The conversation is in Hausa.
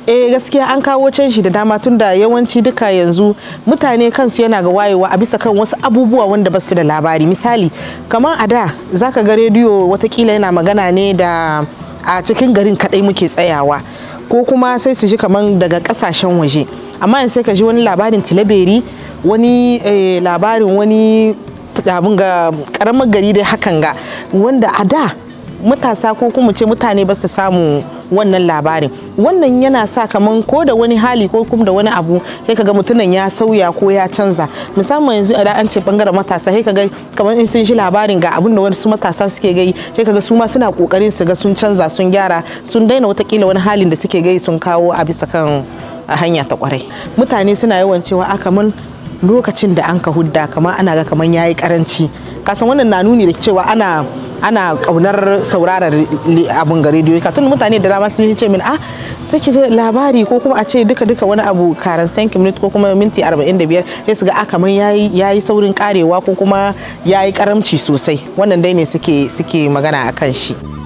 eh gaskiya an kawo canji da dama tun da yawanci duka yanzu mutane kansu yana ga wayewa a bisa kan wasu abubuwa wanda ba su da labari misali kamar a da zaka ga rediyo watakila yana magana ne da a cikin garin kadai muke tsayawa ko kuma sai su ji kamar daga kasashen waje amma yanzu sai ka ji wani labarin tilaberi wani labarin wani abin ga karamar gari dai hakan ga wanda a da matasa ko kuma ce mutane ba su samu wannan labarin wannan yana sa kaman ko da wani hali ko kuma da wani abu sai kaga mutumin ya sauya ko ya canza musamman yanzu idan an ce bangaren matasa sai kaga kamar in sun shi labarin ga abin da wasu matasa suke gai sai kaga su ma suna kokarin su ga sun canza sun gyara sun daina watakila wani halin da suke gai sun kawo a bisa kan hanya ta kwarai mutane suna yawan cewa a kaman lokacin da an ka hudda kamar ana ga kamar yayi karanci kasan wannan na nuni da cewa ana ana kaunar sauraron abun ga rediyo ka tun mutane da dama sun ce min ah sai ki labari ko kuma a ce duka duka wani abu karan 5 minute ko kuma minti 45 sai su ga ah kamar yayi yayi saurin karewa ko kuma yayi karamci sosai wannan dai ne suke suke magana akan shi